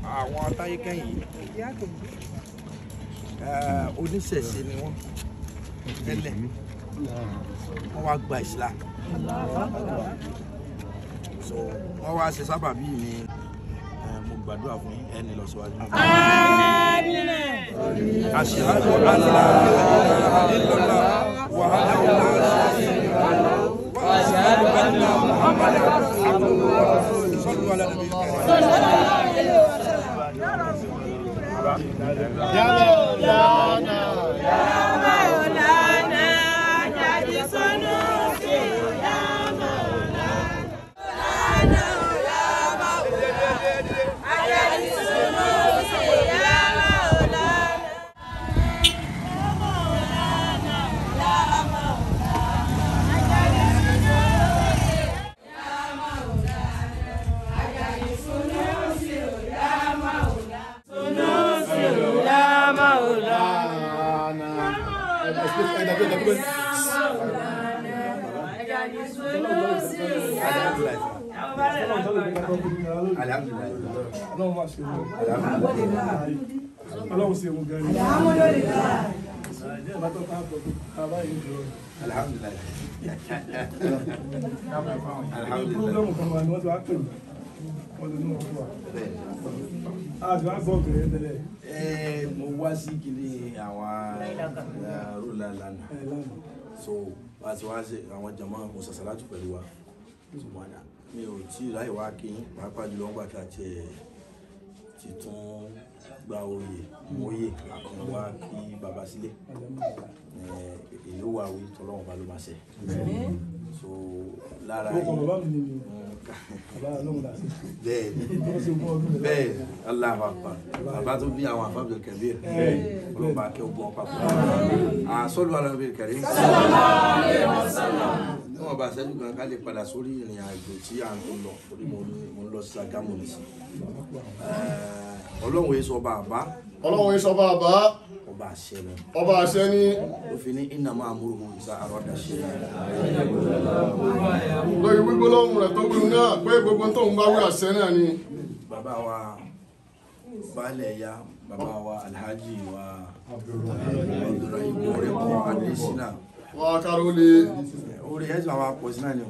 àwọn táyékẹ́yìn eh, oníṣẹ̀ṣe ni wọ́n tẹ́lẹ̀ wọ́n wá gba Islam so wọ́n wá ṣe sábàbí ni eh, mo gbàdúrà fún yín ẹni lọ síwájú. Ashhadu an la ilaha illallah wahdahu la sharika lahu wa ashhadu anna Muhammadan abduhu wa rasuluhu sallu ala nabiyil karim. Alhamdulillah. ọlọ́run máa ṣe wọn ọlọ́run ṣe wọn gan ni ìbá tó ká bọ̀ ká báyìí ń jọ Alhamdulillah. Alhamdulillah. púrógírámù kan wà ní wọ́n ti wá pè mí wọ́n ti ní wọn fún wa Bẹ́ẹ̀. a ti wá gbọ́ obìnrin tẹ́lẹ̀ Eh, mo wá sí kìíní àwọn rúlà lánàá ẹ̀ lánàá so wá sí wá sí àwọn jama mo sàṣàlátù pẹ̀lú wa ṣùgbọ́n mi ò tí ì ráyè wá kí yín, pàápàá jùlọ ńgbà tá a tiẹ̀ ti tún gba oyè mọ́yè àkànná wá kí baba sílé Eh, èyí ó wà wí tọ́lọ́wọ́n bá ló máa ṣe so lára ó kọ bàbá mi ni mi Mm, bàbá ọlọ́run dà sí bẹ́ẹ̀ ni wọ́n ṣe fún ọdún rẹ̀ bẹ́ẹ̀ Allahu Akbar bàbá tó bí àwọn àfábìlì kẹbíir ọlọ́ba akẹ́ ogun ọ̀pá pọ̀ àsọ́lù alábìlì kẹrin níwọ̀n bá sẹ́jú kan ká lè padà sórí ìrìn àjò tí à ń lọ torí mo ní- mo ń lọ sí Ṣàgámù nìsí ọlọ́run èso ọba àbá ọlọ́run yìí sọba àbá ọba àṣẹ lọ ọba àṣẹ ní ló fi ní innama amruhu iza arada shay'an lórí wígbólóhùn rẹ̀ tó wí náà pé gbogbo tó ń bá wí àṣẹ náà ni bàbá wa baálẹ̀ ya bàbá wa alhaji wa Abdulrahim Mọ̀rẹ́kọ̀ Adésínà wà á káró lé orí ẹ̀sìn àwọn apọ̀ sí náà ni o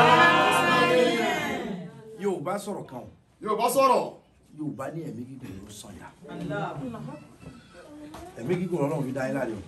yóò bá sọ̀rọ̀ kan o yóò bá sọ̀rọ̀ yóò bá ní ẹ̀mí gígùn ló sàn yà ẹ̀mí gígùn ọlọ́run fi dá yín láre o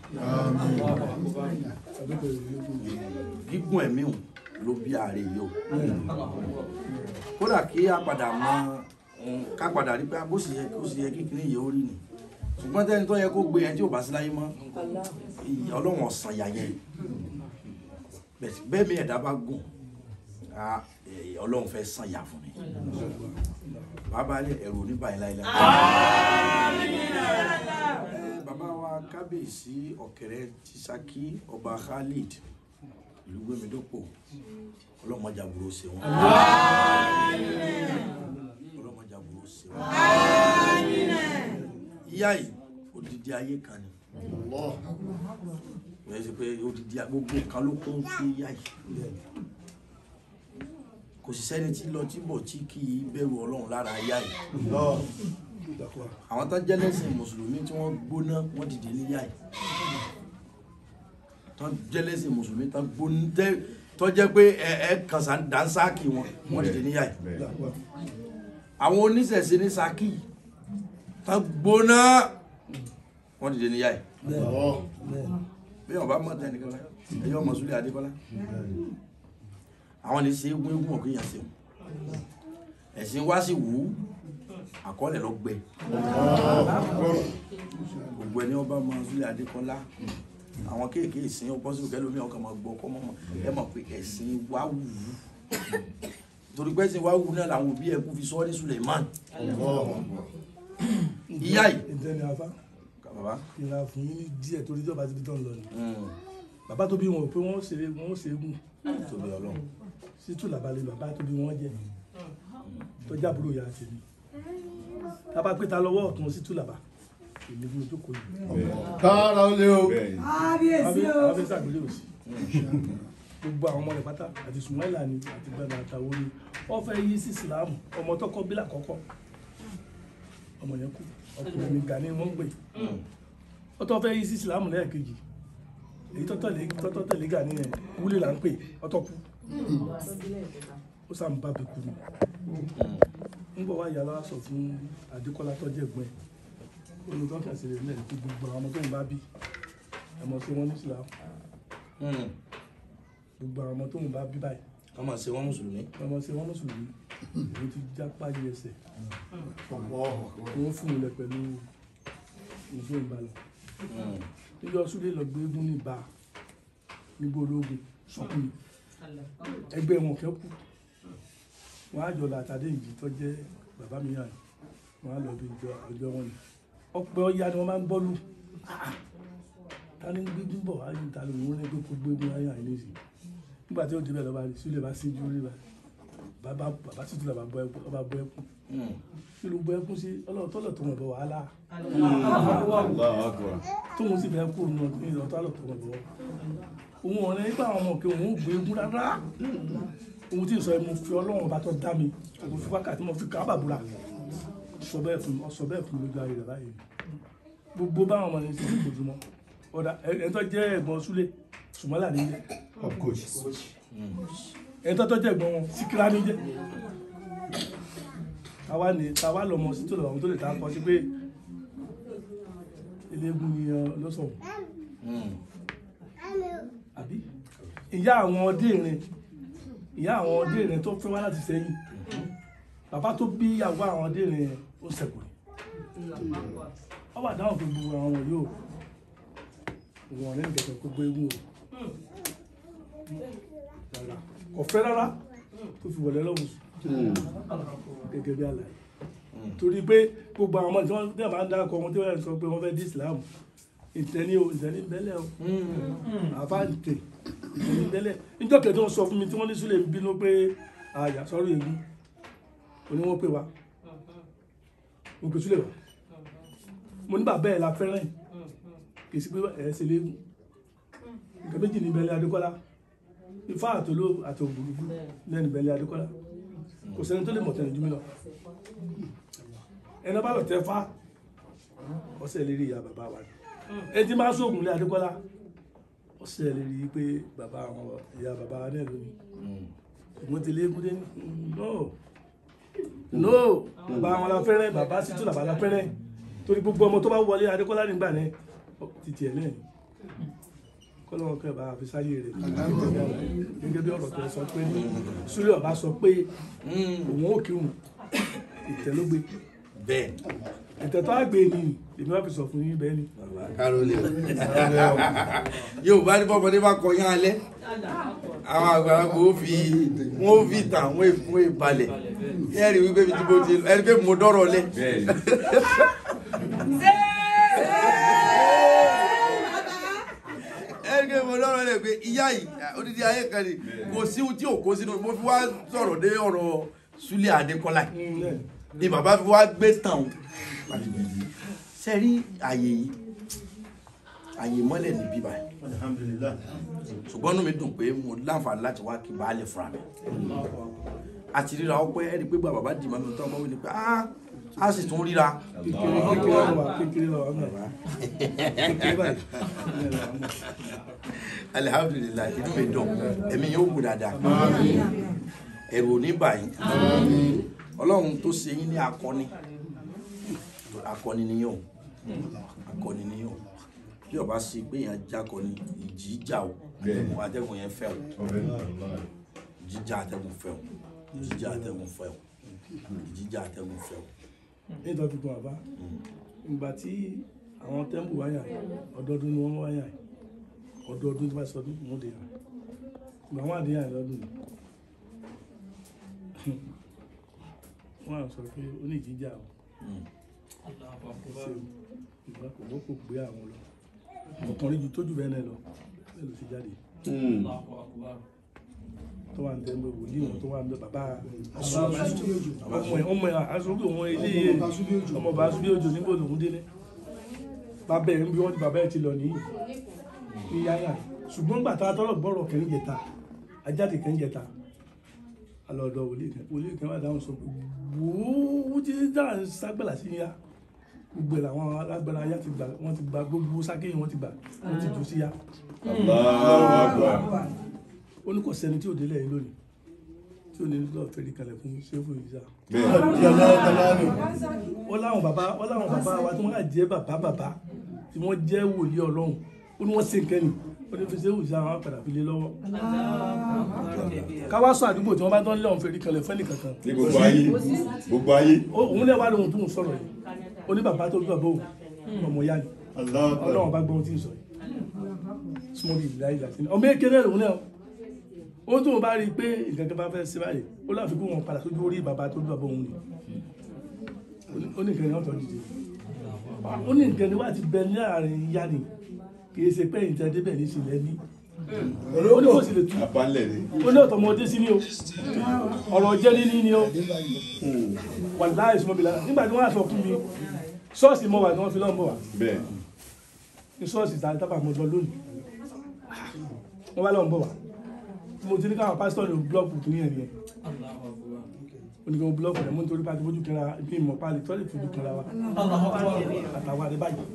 gígùn ẹ̀mí o ló bí ààrẹ yìí o kódà kí a padà mọ mm, ká padà rí pé bó sì yẹ kó sì yẹ kíkiní yìí ó rí ni ṣùgbọ́n tẹ́ni tó yẹ kó gbé yẹn tí ò bá sí láyé mọ́ ìyá ọlọ́run ọ̀sán yà yẹn Bẹ́ẹ̀- bẹ́ẹ̀ mi ẹ̀dá bá gùn ah, eh, ọlọ́run fẹ́ sàn yà fún mi bàbá ní ẹ̀rù oníbàyìn láìláì. Eh, bàbá wa kábíyèsí ọ̀kẹ́rẹ́ ti Ṣakí ọba Khalid ìlú gbẹmídọ́pọ̀ ọlọ́mọdé àbúrò ṣe wọn. ọlọ́mọdé àbúrò ṣe wọn. ìyá yìí odidi ayé kan ni Allah wọ́n ṣe pé odidi gbogbo nǹkan ló kún fún ìyá yìí kò sì sẹ́ni tí lọ tí bọ̀ tí kì í bẹ̀rù ọlọ́run lára ìyá yìí àwọn tó jẹ́ lẹ́sìn mùsùlùmí tí wọ́n gbóná wọ́n dìde níyà yìí tó jẹ́ lẹ́sìn mùsùlùmí tó gbóná tẹ́- tó jẹ́ pé ẹ ẹ kànsá dánsáàkì wọn wọ́n dìde níyà yìí àwọn oníṣẹ̀ṣe ní Ṣakí tó gbóná wọ́n dìde níyà yìí Allah bí wọn bá mọ tẹ nìkan la ẹyọ ọmọ Súlẹ̀ Adékọ́lá àwọn ní ṣe egun egun ọkọ yẹn ṣe o ẹ̀sìn wá sí wù ú àkọọ́lẹ̀ lọ gbẹ gbogbo ẹni ọba mọ Súlẹ̀ Adékọ́lá àwọn kéèké ìsìn ọpọ sí òkè lómi ọkàn máa gbọ́ ọkọ mọ ẹ mọ̀ pé ẹ̀sìn wá wù ú torí pé ẹ̀sìn wá wù ú náà làwọn òbí ẹkú fi sọ ọ́ ní Suleiman ìyá yìí ìtẹ́ni afá bàbá ìlà fún yín ní díẹ̀ torí ìjọba ti fi tán lọ ni mm, bàbá tó bí wọn ò pé wọ́n ṣe wọ́n ṣe é gùn tóbi Ọlọ́run sítú làbálẹ̀ bàbá tó bí wọ́n jẹ́ tó jábúrò ya tèmi tábà pé ta lọ́wọ́ ọ̀tún sítú làbá èmi bí mo tó kọ yìí kára ó lé o abẹ́ sàgbélé òsì gbogbo àwọn ọmọ rẹ̀ pátá àti sùmáìlà ni àti gbàgbà àtàwọn ni wọ́n fẹ́ yí sí ìsìláàmù ọmọ tọkọ bílà kọ́kọ́ ọmọ yẹn kú ọkùnrin mi Gani wọ́n ń pè ó tọ́ fẹ́ yí sí ìsìlámù lẹ́ẹ̀kejì èyí tọ́tọ̀ lé tọ́tọ̀ tẹ̀lé Gani yẹn wúlé là ń pè ọtọ́ kú ó sàm bá bẹ kú ni ń bọ̀ wá yàrá sọ fún Adékọ́lá tọ́jú ẹ̀gbọ́n ẹ̀ olùkọ́ kẹsì rẹ̀ lẹ́yìn tó gbogbo àwọn ọmọ tó ń bá bí ẹ̀mọ́ sí wọn ní ìsìlámù gbogbo àwọn ọmọ tó ń bá bí báyìí wọ́n máa ṣe wọ́n mùsùlùmí. ọmọ sí wọn mùsùlùmí èyí ti já páyé ẹsẹ̀ wọ́n fún un lẹ pẹ̀lú ìṣó ìbálò níjọ́ súlé lọ gbé eégún ní ìbá nígbó ológun sọkún ni ẹgbẹ́ wọn kẹ́ kú wọ́n á jọ làtàdé ìjì tó jẹ́ bàbá mi yàn wọ́n á lọ bí ìjọ ọjọ́ wọn ni ọpẹ́ ọya ni wọ́n máa ń bọ́lù ta ni gbégún bọ̀ wá yìí ta ló ń rẹ́ pé kó gbégún ayé àìní sí nígbà tí ó débẹ̀ lọ́ba rí sílẹ̀ bá síjú rí bàbá bàbá títí lọ́ba bọ́ ẹkún ọba bọ́ ẹkún kí ló bọ́ ẹkún sí ọlọ́run tọ́lọ̀ tó wọn bọ̀ wàhálà tóun sì bẹ́ẹ̀ kú òun náà ní ìlọ́tọ́ àlọ́ tó wọn bọ̀ òun ọ̀rẹ́ nípa àwọn ọmọ òkè òun ò gbé egún rárá ohun tí ń sọ ẹ mo fi ọlọ́run ọba tó dá mi mo fi wákàtí mo fi kábà búra sọ bẹ́ẹ̀ fún ọ sọ bẹ́ẹ̀ fún mi lójú ayé rẹ̀ báyìí gbogbo báwọn ọmọ yẹn ti ní ìbòjúmọ́ ọ̀dà ẹ̀ tó jẹ́ ẹ̀gbọ́n súlé sùmọ́là ní jẹ́ ẹ̀ tó tó jẹ́ ẹ̀gbọ́n wọn síkírá ní jẹ́ àwa ní tàwa lọmọ sí tó lọ́wọ́ tó lè ta kọ sí pé eléégún ni lọ́sọ̀ọ́ àbí ìyá àwọn ọdẹ́rin ìyá àwọn ọdẹ́rin tó fẹ́ wá láti sẹ́yìn bàbá tó bí ìyàwó àwọn ọdẹ́rin yẹn ó sẹ̀kù ni wọ́n wà dáhùn pé gbogbo àwọn wọ̀nyí ò wọ̀n ọ̀rẹ́ nìkẹ̀kẹ̀ kó gbé eégún o rárá kò fẹ́ rárá tó fi wọlé lọ́wọ́ gẹ́gẹ́ bí àlàyé torí pé gbogbo àwọn ọmọ tí wọ́n tẹ̀ máa ń dákọ̀ wọn tí wọ́n sọ pé wọ́n fẹ́ dí Islam ìtẹ́ni o ìtẹ́ni bẹ́lẹ̀ o àfáǹtẹ̀ ìtẹ́ni bẹ́lẹ̀ níjọ́ kẹ́tí wọ́n sọ fún mi tí wọ́n ní Súlè ń bínú pé àyà sọ́rọ̀ ègún òní wọ́n pè wá mo pè Súlè wá mo ní bàbá ẹ̀ la fẹ́ràn kì í sí pé ẹ̀ ṣe léegun nǹkan méjì ní bẹ́lẹ̀ Adékọ́lá ifá àtòló àtògbòlùgbò lẹ́nu bẹ́lẹ̀ Adékọ́lá kò sẹ́ni tó lè mọ̀ tẹ̀lé jù mí lọ ẹni bá lọ tẹ fá ọsẹ lè rí ìyá bàbá wa ni ẹni tí máa sóògùn lé Adékọ́lá ọsẹ lè rí pé bàbá àwọn ìyá bàbá wa náà lónìí ṣùgbọ́n ti léegun dé ní no no bàbá àwọn la fẹ́rẹ́ bàbá sì tún làbá la fẹ́rẹ́ torí gbogbo ọmọ tó bá wọlé Adékọ́lá nígbà náà títí ẹ̀ náà ni kọ́lọ́wọ́ kẹ́ bá fi sáyé rẹ̀ gẹ́gẹ́ bí ọ̀rọ̀ tẹ́ sọ pé Súlè ọba sọ pé òun ò kírun ìtẹ́lógbé bẹ́ẹ̀ ìtẹ́ tó àgbè ni èmi wá fi sọ fún yín bẹ́ẹ̀ ni kárólé yóò bá ní bọ́mọdé bá kọyán alẹ́ àwọn àgbàlagbà ó fi wọ́n ó fi tàn wọ́n èfún ìbalẹ̀ ẹ̀rí wípé bí tí mo ti ẹ̀rí pé mo dọ́rọ̀ lẹ̀. ẹ̀rí pé mo dọ́rọ̀ lẹ̀ pé ìyá yìí odidi ayé kan ni kò sí ohun tí ò kó sínú mo fi wá sọ̀rọ̀ dé ọ̀rọ̀ Súlè Adékọ́lá yìí ni bàbá fi wá gbé tàn ó sẹ́rí àyè yìí àyè mọ́lẹ̀ ní bíbá ṣùgbọ́n inú mi dùn pé mo láǹfààní láti wá kí baálé fúnra mi àti ríra ọpẹ́ ẹni pé bàbá dì mọ́ mi tán ọmọ mi ni pé a sì tún ríra kékeré kékeré lọ wà kékeré lọ wà mọ̀ wá kékeré báyìí kékeré lọ wà mọ̀. alihamudulilayi inú mi dùn ẹ̀mí yóò kú dáadáa ẹ̀rù ò ní báyìí ọlọ́run tó ṣe yín ní akọni akọni nìyẹn o akọni nìyẹn o bí ọba ṣe pé yẹn jákọni ìjì jà o atẹ́gùn yẹn fẹ́ o jíjà atẹ́gùn fẹ́ o jíjà atẹ́gùn fẹ́ o jíjà atẹ́gùn fẹ́ o. nítorí fi kún àbá ìgbà tí àwọn tẹ́ḿpù wáyà ọdọọdún ni wọ́n wáyà ọdọọdún tí wọ́n sọ ọdún wọ́n dé yàn ìgbà wọn àdéhà lọ́dún ni wọ́n á sọ pé ó ní ìjíjà o ìgbà kò wọ́n kò gbé àwọn lọ ọkùnrin ju tójú bẹ́ẹ̀ náà lọ bẹ́ẹ̀ ló ti jáde tó wà ń tẹ́ mọ́ wòlíì wọn tó wà ń bẹ bàbá ọmọ ẹ̀ ọmọ ẹ̀ aṣọ́gbó wọn ilé ọmọ bá aṣọ́gbó òjò nígbò lòún délé bàbá ẹ̀ ń bí wọ́n ti bàbá ẹ̀ ti lọ nìyí ní yáyà ṣùgbọ́n gbà tá a tọ́lọ̀ gbọ́rọ̀ kẹ́rin jẹta ajáde kẹ́rin jẹta alọ́dọ̀ wòlíì kan wòlíì kan wà dáhùn sọ pé wòó tí dáhùn ságbàlá sí ya gbogbo ẹ̀ làwọn alágbára ayá ti gbà wọ́n ti gba gbogbo sákéyìn wọ́n ti gbà wọ́n ti jù sí ya Allahu Akbar. ó ní kò sẹ́ni tí ò délẹ̀ yìí lónìí tí ò ní lọ́ọ̀ fẹ́ẹ́ kalẹ̀ fún ṣéfù ìyá Bẹ́ẹ̀. wọ́n láwọn bàbá wọ́n láwọn bàbá wa tí wọ́n á jẹ́ bàbá bàbá tí wọ́n jẹ́ wòlíì ọlọ́run ó ní wọ́n ṣe nǹkan nì ó ní fi ṣéfù ìyá wọn padà fi lé lọ́wọ́ káwá sọ àdúgbò tí wọ́n bá tán lọ́ọ̀ fẹ́ẹ́ kalẹ̀ fẹ́ẹ́ nìkankan Ní gbogbo ayé. Gbogbo ayé. Ó- òun lè wá lóhun tó ń sọ̀rọ̀ yìí ó ní bàbá tó bí bàbá òun ọmọ ìyá ni ọlọ́run bá gbọ́n tí ń sọ yìí súnmọ́ bí ìlà ìlà sí ni ọmọ èkéde lòun náà ó tóun bá rí i pé nǹkan kan bá fẹ́ ṣe báyìí ó láfi kó wọn padà sójú orí bàbá tó bí bàbá òun ni ó ní nǹkan ni wọ́n tọ́ dìde ó ní nǹkan ni wọ́n ti bẹ ní àárín ìyá ni kì í ṣe pé ìtẹ́ débẹ̀ ní ìṣẹ̀lẹ̀ ní ó ní kò sì lè tú Apánlẹ̀ ni. ó ní ọ̀tọ̀mọdé sí ni o ọ̀rọ̀ jẹ́ níní ni o wà láì súnmọ́ bí lára nígbà tí wọ́n á sọ fún mi ṣọ́ọ̀ṣì mọ́ wà tí wọ́n fi lọ́nbọ̀ wà Bẹ́ẹ̀. ní ṣọ́ọ̀ṣì tàbí tábà mo lọ lónìí wọ́n wá lọ́nbọ̀ wà mo ti ní káwọn pásítọ̀ ní búlọ́ọ̀kù kìíní ẹ̀ nìyẹn oníkan búlọ́ọ̀kù rẹ̀ mo ń torí pàtó fojú kẹra bí mọ̀ pálí tọ́lẹ̀ fojú kẹra wa àtàwọn àdé báyìí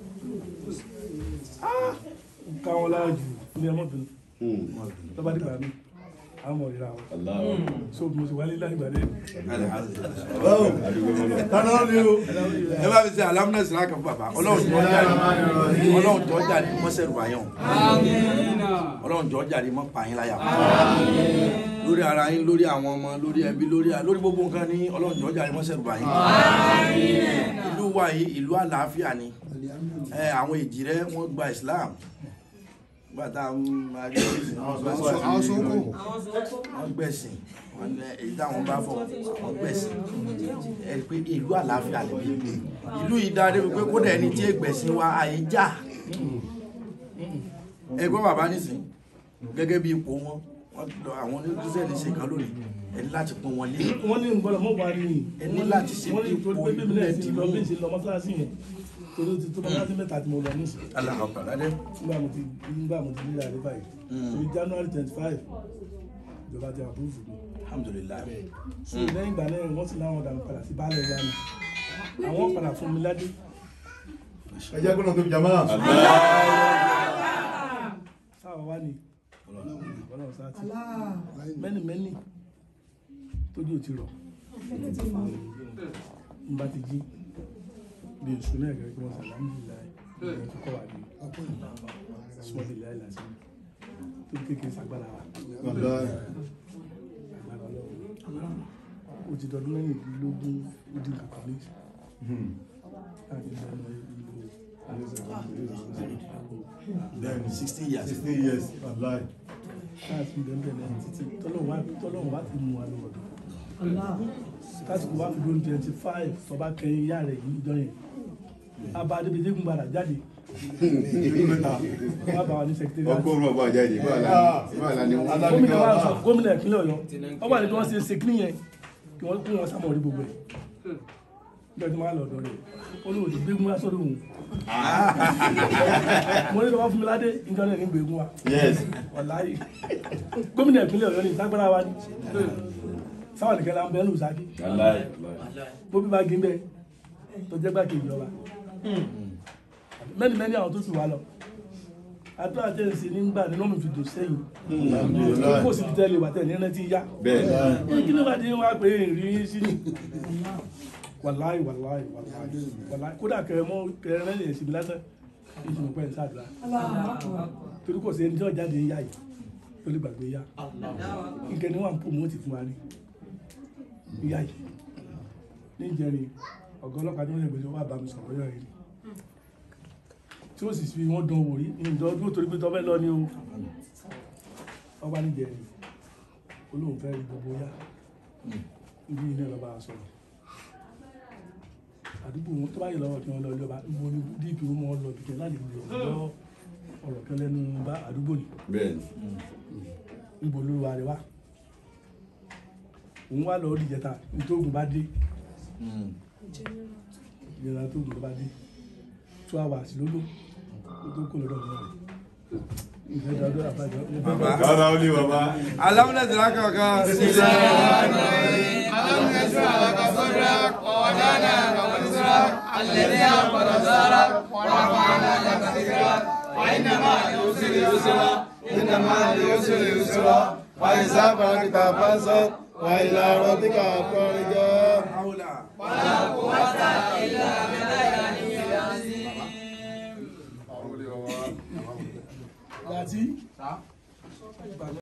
káwọn lára jù ní ẹmọ́bìnrin Hmm. lọ́ba dìgbà mi àwọn ọmọ ìra wọn Allahu Akbar. so mo sì wálé láti gbàdé Àdúgbò mọ́lá. ẹ bá fi ṣe alámúnà sílá kan fún bàbá ọlọ́run tó jáde ọlọ́run tó jáde mọ́ sẹ́rù báyọ̀ ọlọ́run tó jáde mọ́ pààyàn láyà lórí ara yín lórí àwọn ọmọ lórí ẹbí lórí lórí gbogbo nǹkan ní ọlọ́run tó jáde mọ́ sẹ́rù báyọ̀ ìlú wa yìí ìlú àlàáfíà ni ẹ àwọn èjì rẹ wọ́n gba Islam gbàtà àwọn sókò wọ́n gbẹ̀sìn wọ́n ní èyí táwọn bá fọ wọ́n gbẹ̀sìn ẹ pé ìlú àlàáfíà lè bí ìlú yìí dáadé wípé kódà ẹni tí ègbẹ̀sìn wa àyè já ẹgbọ́n bàbá nísìn gẹ́gẹ́ bí ipò wọn wọ́n lọ àwọn onídùúsẹ́ni ṣe kan lónìí ẹni láti pọ́n wọn lé wọ́n ní nǹkan mọ́ wà ní Ẹ ní láti ṣe wọ́n ní ipò torí pé bíbélì ilẹ̀ ti tí lọ mú. bí ìṣe lọ mọ́sálásí yẹn torí ó ti tó mọ́sálásí mẹ́ta tí mo lọ nísìn alákọ̀ pàdánù nígbà mo ti nígbà mo ti nílẹ̀ àdé báyìí torí January twenty five ìjọba ti àpúrúfù mi alhamdulilayi so lẹ́yìn ìgbà náà wọ́n sì láwọn ọ̀dà padà sí baálé ìyá mi àwọn padà fún mi ládé ẹjẹ gbọ́dọ̀ tó jama sáwà wá ní ọlọ́run sáà ti mẹ́ni mẹ́ni tójú ò ti rọ̀ n bá ti jí bí oṣù náà gẹ́gẹ́ bí wọ́n sọ alhamdulilayi ìgbà tó kọ́ wà ní sọ́ọ́dì láì lásán tó kékeré sagbára wa agbára ọlọ́run ó ti dọdún mẹ́rìndínlógún ó dín kankan méjì láti lọ́nà ìlú sixty years sixteen years wallahi láti bẹ̀rẹ̀ náà títí tọ́lọ́run wá fi mú wa lọ́wọ́dọ̀ lásìkò wá fi lóun twenty five tọba kẹyìn ìyá rẹ̀ yìí jọ yẹn abá adébíyẹ́gùn gbàdá jáde ìlú mẹ́ta wọ́n bá wa ní sẹkítẹ́rì Ọkọ̀ ọ̀rọ̀ ọba àjáde. Báwa ni wọ́n. gómìnà wa sọ gómìnà ìpínlẹ̀ ọ̀yọ́ wọ́n wà ní kí wọ́n ṣe ṣe kí nìyẹn kí wọ́n kí wọ́n sàmọ̀ rí gbogbo ẹ̀ nígbà tí wọ́n á lọ ọ̀dọ̀ rẹ̀ ó ní òdì gbégun wá sọ́dọ̀ òun mo ní lọ́wọ́ fún mi ládé nǹkan náà ní gbégun wa Yes. wàláyé gómìnà ìpínlẹ̀ ọ̀yọ́ ní ìtagbára wa ní sáwọn nìkan la ń bẹ́ẹ̀ lù sáájú Wallahi. bóbí bá gé bẹ́ẹ̀ tó jẹ́ gbà kejì ọba mẹ́ni mẹ́ni àwọn tó sì wá lọ àdúrà tẹ̀ ń ṣe nígbà nínú mi fi dò sẹ́yìn kó sì fi tẹ́lẹ̀ wà tẹ̀ ní ẹni tí ń yá Bẹ́ẹ̀. kí ló bá dé wá pé rí sí ni wàláì wàláì wàláì wàláì kódà kẹrẹ mọ kẹrẹ rẹ lè síbi lásán ní ìtumọ̀ pẹ́ ń sàdúrà torí kò sí ẹni tí wọ́n jáde ń yá yìí tó lè gbàgbé yá nkẹ́ ni wọ́n ń pò mọ́ ti fún wa ní yá yìí ní ìjẹrin ọ̀gá ọlọ́pàá tí wọ́n lè gbèsè wà bá mi sọ̀rọ̀ yọ̀ yìí tí ó sì fi wọ́n dán wò rí ìjọ dúró torí pé tọ́fẹ́ lọ ní o ọba níjẹrin olóhùn fẹ́ rí gbogbo yá ibi ilé ọba sọ̀rọ̀ àdúgbò wọn tó bá yẹ lọ́wọ́ kí wọ́n lọ ilé ọba ibo ni dp wọn mọ́ lọ bìkẹ́ láti lọ lọ ọ̀rọ̀ kan lẹ́nu bá àdúgbò ni Bẹ́ẹ̀ ni. ibo ló wà rẹ wá òun wà lọ dìjẹta nítòògùn bá dé ìjọba tóògùn bá dé two hours ló lò ó tó kó lọ́dọ̀ náà ìfẹ́ dọ́dọ̀ àbájọ Bàbá. Rárá ó ní bàbá. alámúnà sílá kankan sílẹ̀. ألم نشرح لك صدرك ووضعنا لك وزرك الذي أنقض ظهرك ورفعنا لك ذكرك فإن مع العسر يسرا إن مع العسر يسرا وإذا فرغت فانصب وإلى ربك فارغب haula ولا قوة إلا بالله العلي العظيم láti